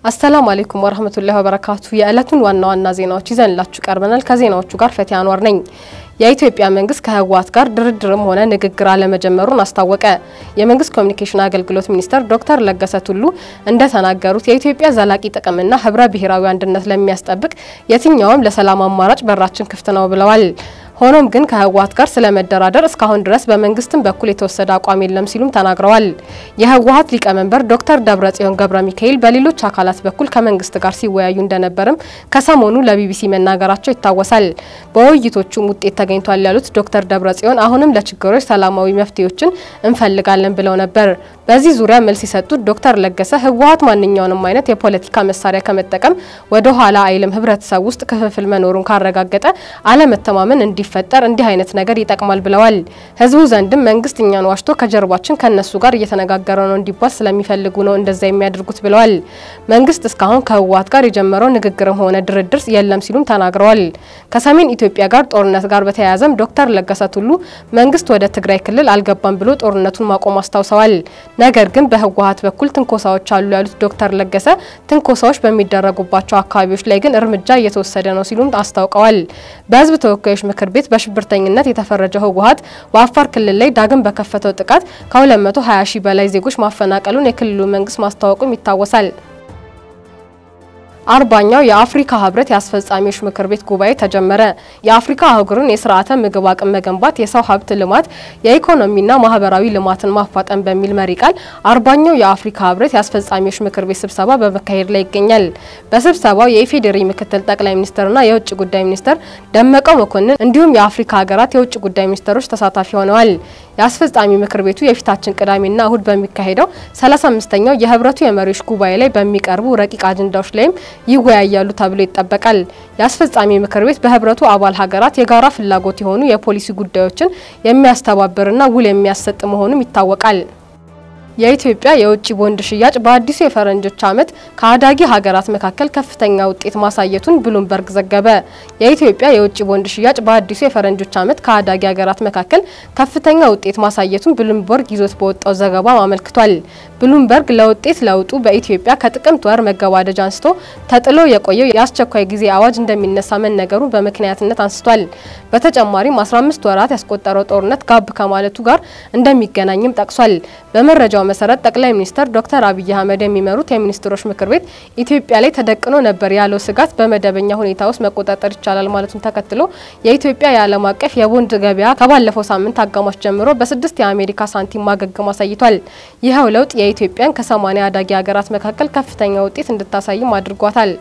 አሰላሙ አሌይኩም ወረህመቱላሂ ወበረካቱ። የዕለቱን ዋና ዋና ዜናዎች ይዘንላችሁ ቀርበናል። ከዜናዎቹ ጋር ፈቲያ አንዋር ነኝ። የኢትዮጵያ መንግስት ከህወሓት ጋር ድርድርም ሆነ ንግግር አለመጀመሩን አስታወቀ። የመንግስት ኮሚኒኬሽን አገልግሎት ሚኒስተር ዶክተር ለገሰ ቱሉ እንደተናገሩት የኢትዮጵያ ዘላቂ ጥቅምና ህብረ ብሔራዊ አንድነት ለሚያስጠብቅ የትኛውም ለሰላም አማራጭ በራችን ክፍት ነው ብለዋል። ሆኖም ግን ከህወሓት ጋር ስለመደራደር እስካሁን ድረስ በመንግስትም በኩል የተወሰደ አቋም የለም ሲሉም ተናግረዋል። የህወሓት ሊቀመንበር ዶክተር ደብረጽዮን ገብረ ሚካኤል በሌሎች አካላት በኩል ከመንግስት ጋር ሲወያዩ እንደነበርም ከሰሞኑ ለቢቢሲ መናገራቸው ይታወሳል። በውይይቶቹም ውጤት ተገኝቷል ያሉት ዶክተር ደብረጽዮን አሁንም ለችግሮች ሰላማዊ መፍትሄዎችን እንፈልጋለን ብለው ነበር። በዚህ ዙሪያ መልስ የሰጡት ዶክተር ለገሰ ህወሓት ማንኛውንም አይነት የፖለቲካ መሳሪያ ከመጠቀም ወደ ኋላ አይልም፣ ህብረተሰብ ውስጥ ክፍፍል መኖሩን ካረጋገጠ አለመተማመን እንዲፈጠር እንዲህ አይነት ነገር ይጠቅማል ብለዋል። ህዝቡ ዘንድም መንግስት እኛን ዋሽቶ ከጀርባችን ከነሱ ጋር እየተነጋገረ ነው እንዲባል ስለሚፈልጉ ነው እንደዛ የሚያደርጉት ብለዋል። መንግስት እስካሁን ከህወሓት ጋር የጀመረው ንግግርም ሆነ ድርድር የለም ሲሉም ተናግረዋል። ከሰሜን ኢትዮጵያ ጋር ጦርነት ጋር በተያያዘም ዶክተር ለገሰ ቱሉ መንግስት ወደ ትግራይ ክልል አልገባም ብሎ ጦርነቱን ማቆም አስታውሰዋል። ነገር ግን በህወሓት በኩል ትንኮሳዎች አሉ ያሉት ዶክተር ለገሰ ትንኮሳዎች በሚደረጉባቸው አካባቢዎች ላይ ግን እርምጃ እየተወሰደ ነው ሲሉም አስታውቀዋል። በህዝብ ተወካዮች ምክር ቤት በሽብርተኝነት የተፈረጀው ህወሓት በአፋር ክልል ላይ ዳግም በከፈተው ጥቃት ከ220 ሺህ በላይ ዜጎች ማፈናቀሉን የክልሉ መንግስት ማስታወቁም ይታወሳል። አርባኛው የአፍሪካ ህብረት የአስፈጻሚዎች ምክር ቤት ጉባኤ ተጀመረ። የአፍሪካ አህጉርን የስርዓተ ምግብ አቅም መገንባት፣ የሰው ሀብት ልማት፣ የኢኮኖሚና ማህበራዊ ልማትን ማፋጠን በሚል መሪ ቃል አርባኛው የአፍሪካ ህብረት የአስፈጻሚዎች ምክር ቤት ስብሰባ በመካሄድ ላይ ይገኛል። በስብሰባው የኢፌዴሪ ምክትል ጠቅላይ ሚኒስትርና የውጭ ጉዳይ ሚኒስትር ደመቀ መኮንን እንዲሁም የአፍሪካ ሀገራት የውጭ ጉዳይ ሚኒስትሮች ተሳታፊ ሆነዋል። የአስፈጻሚ ምክር ቤቱ የፊታችን ቅዳሜና እሁድ በሚካሄደው 35ኛው የህብረቱ የመሪዎች ጉባኤ ላይ በሚቀርቡ ረቂቅ አጀንዳዎች ላይም ይወያያሉ ተብሎ ይጠበቃል። የአስፈጻሚ ምክር ቤት በህብረቱ አባል ሀገራት የጋራ ፍላጎት የሆኑ የፖሊሲ ጉዳዮችን የሚያስተባብርና ውል የሚያሰጥ መሆኑም ይታወቃል። የኢትዮጵያ የውጭ ቦንድ ሽያጭ በአዲሱ የፈረንጆች ዓመት ከአዳጊ ሀገራት መካከል ከፍተኛ ውጤት ማሳየቱን ብሉምበርግ ዘገበ። የኢትዮጵያ የውጭ ቦንድ ሽያጭ በአዲሱ የፈረንጆች ዓመት ከአዳጊ ሀገራት መካከል ከፍተኛ ውጤት ማሳየቱን ብሉምበርግ ይዞት በወጣው ዘገባ አመልክቷል። ብሉምበርግ ለውጤት ለውጡ በኢትዮጵያ ከጥቅምት ወር መገባደጃ አንስቶ ተጥሎ የቆየው የአስቸኳይ ጊዜ አዋጅ እንደሚነሳ መነገሩን በምክንያትነት አንስቷል። በተጨማሪም 15 ወራት ያስቆጠረው ጦርነት ጋብ ከማለቱ ጋር እንደሚገናኝም ጠቅሷል። በመረጃው መሰረት ጠቅላይ ሚኒስትር ዶክተር አብይ አህመድ የሚመሩት የሚኒስትሮች ምክር ቤት ኢትዮጵያ ላይ ተደቅኖ ነበር ያለው ስጋት በመደበኛ ሁኔታ ውስጥ መቆጣጠር ይቻላል ማለቱን ተከትሎ የኢትዮጵያ የዓለም አቀፍ የቦንድ ገበያ ከባለፈው ሳምንት አጋማሽ ጀምሮ በስድስት የአሜሪካ ሳንቲም ማገገም አሳይቷል። ይኸው ለውጥ የኢትዮጵያን ከሰማኒያ አዳጊ ሀገራት መካከል ከፍተኛ ውጤት እንድታሳይም አድርጓታል።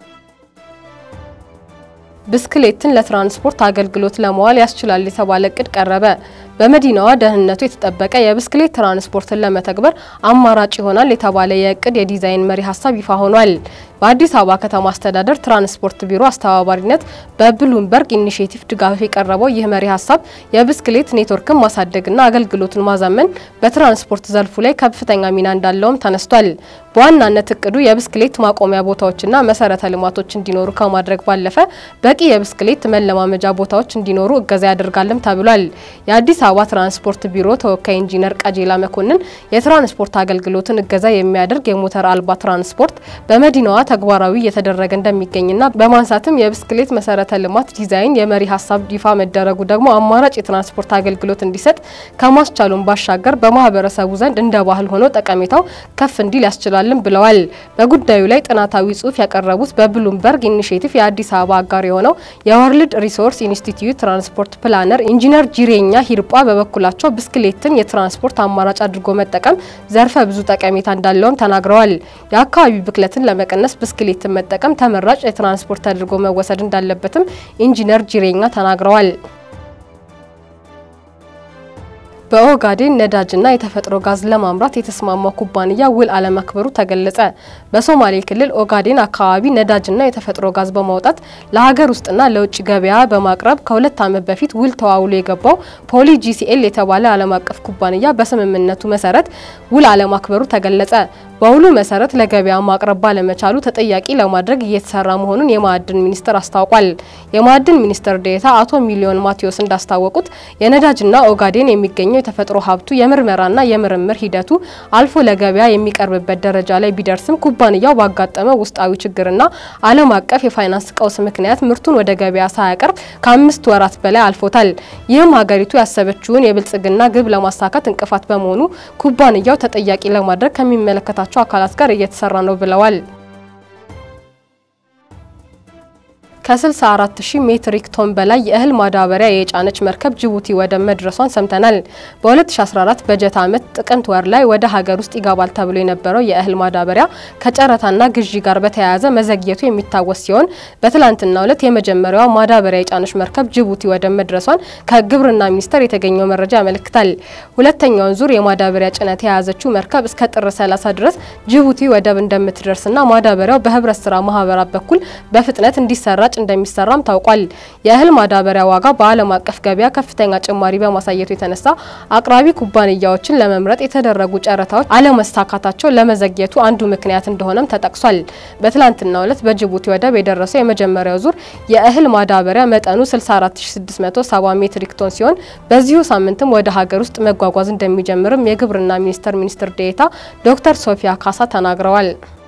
ብስክሌትን ለትራንስፖርት አገልግሎት ለመዋል ያስችላል የተባለ እቅድ ቀረበ። በመዲናዋ ደህንነቱ የተጠበቀ የብስክሌት ትራንስፖርትን ለመተግበር አማራጭ ይሆናል የተባለ የእቅድ የዲዛይን መሪ ሀሳብ ይፋ ሆኗል። በአዲስ አበባ ከተማ አስተዳደር ትራንስፖርት ቢሮ አስተባባሪነት በብሉምበርግ ኢኒሽቲቭ ድጋፍ የቀረበው ይህ መሪ ሀሳብ የብስክሌት ኔትወርክን ማሳደግና አገልግሎቱን ማዛመን በትራንስፖርት ዘርፉ ላይ ከፍተኛ ሚና እንዳለውም ተነስቷል። በዋናነት እቅዱ የብስክሌት ማቆሚያ ቦታዎችና መሰረተ ልማቶች እንዲኖሩ ከማድረግ ባለፈ በቂ የብስክሌት መለማመጃ ቦታዎች እንዲኖሩ እገዛ ያደርጋልም ተብሏል። የአዲስ አበባ ትራንስፖርት ቢሮ ተወካይ ኢንጂነር ቀጄላ መኮንን የትራንስፖርት አገልግሎትን እገዛ የሚያደርግ የሞተር አልባ ትራንስፖርት በመዲናዋ ተግባራዊ እየተደረገ እንደሚገኝና በማንሳትም የብስክሌት መሰረተ ልማት ዲዛይን የመሪ ሀሳብ ይፋ መደረጉ ደግሞ አማራጭ የትራንስፖርት አገልግሎት እንዲሰጥ ከማስቻሉን ባሻገር በማህበረሰቡ ዘንድ እንደ ባህል ሆኖ ጠቀሜታው ከፍ እንዲል ያስችላልም ብለዋል። በጉዳዩ ላይ ጥናታዊ ጽሑፍ ያቀረቡት በብሉምበርግ ኢኒሽቲቭ የአዲስ አበባ አጋር የሆነው የወርልድ ሪሶርስ ኢንስቲትዩት ትራንስፖርት ፕላነር ኢንጂነር ጂሬኛ ሂርጳ በበኩላቸው ብስክሌትን የትራንስፖርት አማራጭ አድርጎ መጠቀም ዘርፈ ብዙ ጠቀሜታ እንዳለውም ተናግረዋል። የአካባቢ ብክለትን ለመቀነስ ብስክሌትን መጠቀም ተመራጭ የትራንስፖርት አድርጎ መወሰድ እንዳለበትም ኢንጂነር ጂሬኛ ተናግረዋል። በኦጋዴን ነዳጅና የተፈጥሮ ጋዝ ለማምራት የተስማማው ኩባንያ ውል አለማክበሩ ተገለጸ። በሶማሌ ክልል ኦጋዴን አካባቢ ነዳጅና የተፈጥሮ ጋዝ በማውጣት ለሀገር ውስጥና ለውጭ ገበያ በማቅረብ ከሁለት ዓመት በፊት ውል ተዋውሎ የገባው ፖሊ ጂሲኤል የተባለ ዓለም አቀፍ ኩባንያ በስምምነቱ መሰረት ውል አለማክበሩ ተገለጸ። በውሉ መሰረት ለገበያ ማቅረብ ባለመቻሉ ተጠያቂ ለማድረግ እየተሰራ መሆኑን የማዕድን ሚኒስቴር አስታውቋል። የማዕድን ሚኒስትር ዴኤታ አቶ ሚሊዮን ማቴዎስ እንዳስታወቁት የነዳጅና ኦጋዴን የሚገኘው የተፈጥሮ ሀብቱ የምርመራና የምርምር ሂደቱ አልፎ ለገበያ የሚቀርብበት ደረጃ ላይ ቢደርስም ኩባንያው ባጋጠመው ውስጣዊ ችግርና ዓለም አቀፍ የፋይናንስ ቀውስ ምክንያት ምርቱን ወደ ገበያ ሳያቀርብ ከአምስት ወራት በላይ አልፎታል። ይህም ሀገሪቱ ያሰበችውን የብልጽግና ግብ ለማሳካት እንቅፋት በመሆኑ ኩባንያው ተጠያቂ ለማድረግ ከሚመለከታቸው አካላት ጋር እየተሰራ ነው ብለዋል። ከ64 ሺህ ሜትሪክ ቶን በላይ የእህል ማዳበሪያ የጫነች መርከብ ጅቡቲ ወደብ መድረሷን ሰምተናል። በ2014 በጀት ዓመት ጥቅምት ወር ላይ ወደ ሀገር ውስጥ ይገባል ተብሎ የነበረው የእህል ማዳበሪያ ከጨረታና ግዢ ጋር በተያያዘ መዘግየቱ የሚታወስ ሲሆን በትላንትናው ዕለት የመጀመሪያዋ ማዳበሪያ የጫነች መርከብ ጅቡቲ ወደብ መድረሷን ከግብርና ሚኒስቴር የተገኘው መረጃ ያመለክታል። ሁለተኛውን ዙር የማዳበሪያ ጭነት የያዘችው መርከብ እስከ ጥር 30 ድረስ ጅቡቲ ወደብ እንደምትደርስና ማዳበሪያው በህብረት ስራ ማህበራት በኩል በፍጥነት እንዲሰራ እንደሚሰራም ታውቋል። የእህል ማዳበሪያ ዋጋ በዓለም አቀፍ ገበያ ከፍተኛ ጭማሪ በማሳየቱ የተነሳ አቅራቢ ኩባንያዎችን ለመምረጥ የተደረጉ ጨረታዎች አለመሳካታቸው ለመዘግየቱ አንዱ ምክንያት እንደሆነም ተጠቅሷል። በትላንትናው ዕለት በጅቡቲ ወደብ የደረሰው የመጀመሪያው ዙር የእህል ማዳበሪያ መጠኑ 64670 ሜትሪክ ቶን ሲሆን በዚሁ ሳምንትም ወደ ሀገር ውስጥ መጓጓዝ እንደሚጀምርም የግብርና ሚኒስቴር ሚኒስትር ዴኤታ ዶክተር ሶፊያ ካሳ ተናግረዋል።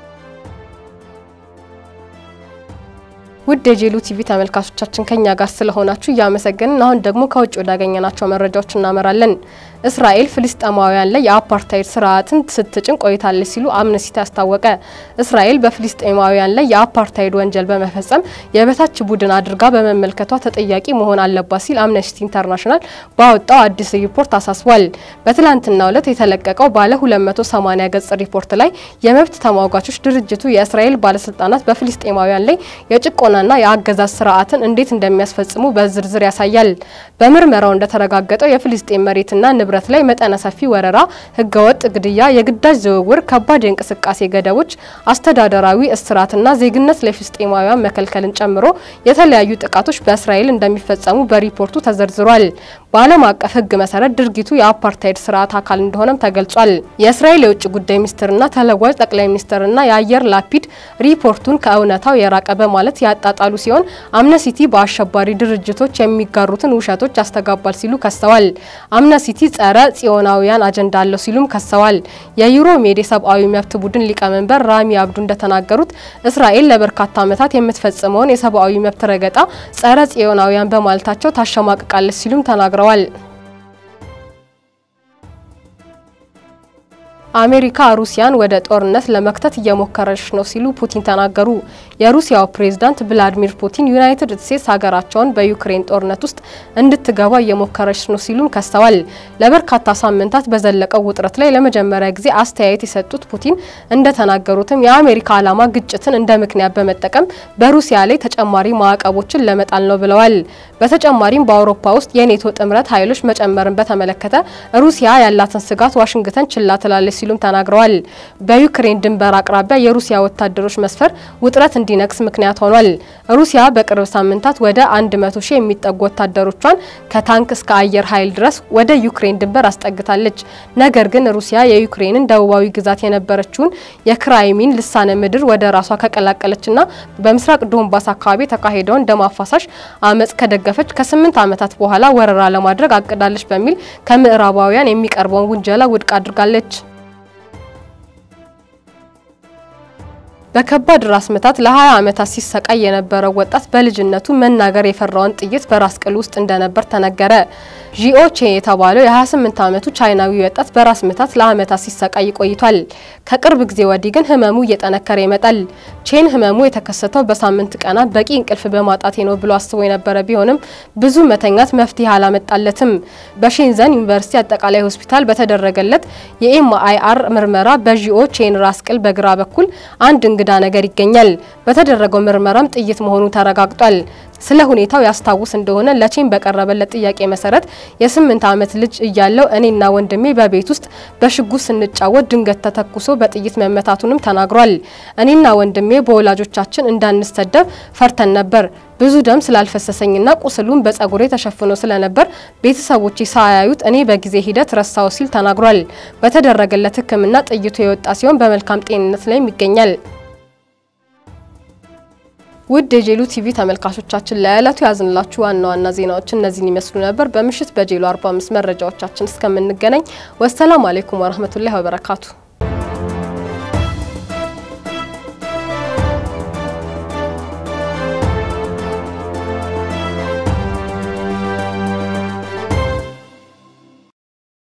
ውድ የጄሉ ቲቪ ተመልካቾቻችን ከኛ ጋር ስለሆናችሁ እያመሰገንን አሁን ደግሞ ከውጭ ወዳገኘናቸው መረጃዎች እናመራለን። እስራኤል ፍልስጤማውያን ላይ የአፓርታይድ ስርዓትን ስትጭን ቆይታለች ሲሉ አምነስቲ አስታወቀ። እስራኤል በፍልስጤማውያን ላይ የአፓርታይድ ወንጀል በመፈጸም የበታች ቡድን አድርጋ በመመልከቷ ተጠያቂ መሆን አለባት ሲል አምነስቲ ኢንተርናሽናል ባወጣው አዲስ ሪፖርት አሳስቧል። በትላንትናው ዕለት የተለቀቀው ባለ 280 ገጽ ሪፖርት ላይ የመብት ተሟጋቾች ድርጅቱ የእስራኤል ባለስልጣናት በፍልስጤማውያን ላይ የጭቆናና የአገዛዝ ስርዓትን እንዴት እንደሚያስፈጽሙ በዝርዝር ያሳያል። በምርመራው እንደተረጋገጠው የፍልስጤም መሬትና ንብረት ላይ መጠነ ሰፊ ወረራ፣ ህገወጥ ግድያ፣ የግዳጅ ዝውውር፣ ከባድ የእንቅስቃሴ ገደቦች፣ አስተዳደራዊ እስራትና ዜግነት ለፍልስጤማውያን መከልከልን ጨምሮ የተለያዩ ጥቃቶች በእስራኤል እንደሚፈጸሙ በሪፖርቱ ተዘርዝሯል። በዓለም አቀፍ ህግ መሰረት ድርጊቱ የአፓርታይድ ስርዓት አካል እንደሆነም ተገልጿል። የእስራኤል የውጭ ጉዳይ ሚኒስትርና ተለዋጭ ጠቅላይ ሚኒስትርና የአየር ላፒድ ሪፖርቱን ከእውነታው የራቀ በማለት ያጣጣሉ ሲሆን አምነስቲ በአሸባሪ ድርጅቶች የሚጋሩትን ውሸቶች ያስተጋባል ሲሉ ከሰዋል። አምነስቲ ጸረ ጽዮናውያን አጀንዳ አለው ሲሉም ከሰዋል። የዩሮ ሜድ የሰብአዊ መብት ቡድን ሊቀመንበር ራሚ አብዱ እንደተናገሩት እስራኤል ለበርካታ ዓመታት የምትፈጽመውን የሰብአዊ መብት ረገጣ ጸረ ጽዮናውያን በማለታቸው ታሸማቅቃለች ሲሉም ተናግረዋል። አሜሪካ ሩሲያን ወደ ጦርነት ለመክተት እየሞከረች ነው ሲሉ ፑቲን ተናገሩ። የሩሲያው ፕሬዝዳንት ቭላዲሚር ፑቲን ዩናይትድ ስቴትስ ሀገራቸውን በዩክሬን ጦርነት ውስጥ እንድትገባ እየሞከረች ነው ሲሉም ከሰዋል። ለበርካታ ሳምንታት በዘለቀው ውጥረት ላይ ለመጀመሪያ ጊዜ አስተያየት የሰጡት ፑቲን እንደተናገሩትም የአሜሪካ ዓላማ ግጭትን እንደ ምክንያት በመጠቀም በሩሲያ ላይ ተጨማሪ ማዕቀቦችን ለመጣል ነው ብለዋል። በተጨማሪም በአውሮፓ ውስጥ የኔቶ ጥምረት ኃይሎች መጨመርን በተመለከተ ሩሲያ ያላትን ስጋት ዋሽንግተን ችላ ትላለች ሲሉም ተናግረዋል። በዩክሬን ድንበር አቅራቢያ የሩሲያ ወታደሮች መስፈር ውጥረት እንዲነግስ ምክንያት ሆኗል። ሩሲያ በቅርብ ሳምንታት ወደ 100 ሺህ የሚጠጉ ወታደሮቿን ከታንክ እስከ አየር ኃይል ድረስ ወደ ዩክሬን ድንበር አስጠግታለች። ነገር ግን ሩሲያ የዩክሬንን ደቡባዊ ግዛት የነበረችውን የክራይሚን ልሳነ ምድር ወደ ራሷ ከቀላቀለችና በምስራቅ ዶንባስ አካባቢ የተካሄደውን ደም አፋሳሽ አመጽ ከደገፈች ከስምንት ዓመታት በኋላ ወረራ ለማድረግ አቅዳለች በሚል ከምዕራባውያን የሚቀርበውን ውንጀላ ውድቅ አድርጋለች። በከባድ ራስ ምታት ለ20 ዓመታት ሲሰቃይ የነበረው ወጣት በልጅነቱ መናገር የፈራውን ጥይት በራስ ቅል ውስጥ እንደነበር ተነገረ። ዢኦ ቼ የተባለው የ28 ዓመቱ ቻይናዊ ወጣት በራስ ምታት ለዓመታት ሲሰቃይ ቆይቷል። ከቅርብ ጊዜ ወዲህ ግን ህመሙ እየጠነከረ ይመጣል። ቼን ህመሙ የተከሰተው በሳምንት ቀናት በቂ እንቅልፍ በማጣቴ ነው ብሎ አስቦ የነበረ ቢሆንም ብዙ መተኛት መፍትሄ አላመጣለትም። በሼንዘን ዩኒቨርሲቲ አጠቃላይ ሆስፒታል በተደረገለት የኤምአይአር ምርመራ በዢኦ ቼን ራስ ቅል በግራ በኩል አንድ እንግዳ ነገር ይገኛል። በተደረገው ምርመራም ጥይት መሆኑ ተረጋግጧል። ስለ ሁኔታው ያስታውስ እንደሆነ ለቼም በቀረበለት ጥያቄ መሰረት የስምንት ዓመት ልጅ እያለው እኔና ወንድሜ በቤት ውስጥ በሽጉጥ ስንጫወት ድንገት ተተኩሶ በጥይት መመታቱንም ተናግሯል። እኔና ወንድሜ በወላጆቻችን እንዳንሰደብ ፈርተን ነበር። ብዙ ደም ስላልፈሰሰኝና ቁስሉን በጸጉሬ ተሸፍኖ ስለነበር ቤተሰቦቼ ሳያዩት እኔ በጊዜ ሂደት ረሳው ሲል ተናግሯል። በተደረገለት ሕክምና ጥይቱ የወጣ ሲሆን በመልካም ጤንነት ላይም ይገኛል። ውድ የጄሉ ቲቪ ተመልካቾቻችን ለዕለቱ ያዝንላችሁ ዋና ዋና ዜናዎች እነዚህን ይመስሉ ነበር። በምሽት በጄሉ 45 መረጃዎቻችን እስከምንገናኝ ወሰላሙ አሌይኩም ወረህመቱላሂ ወበረካቱ።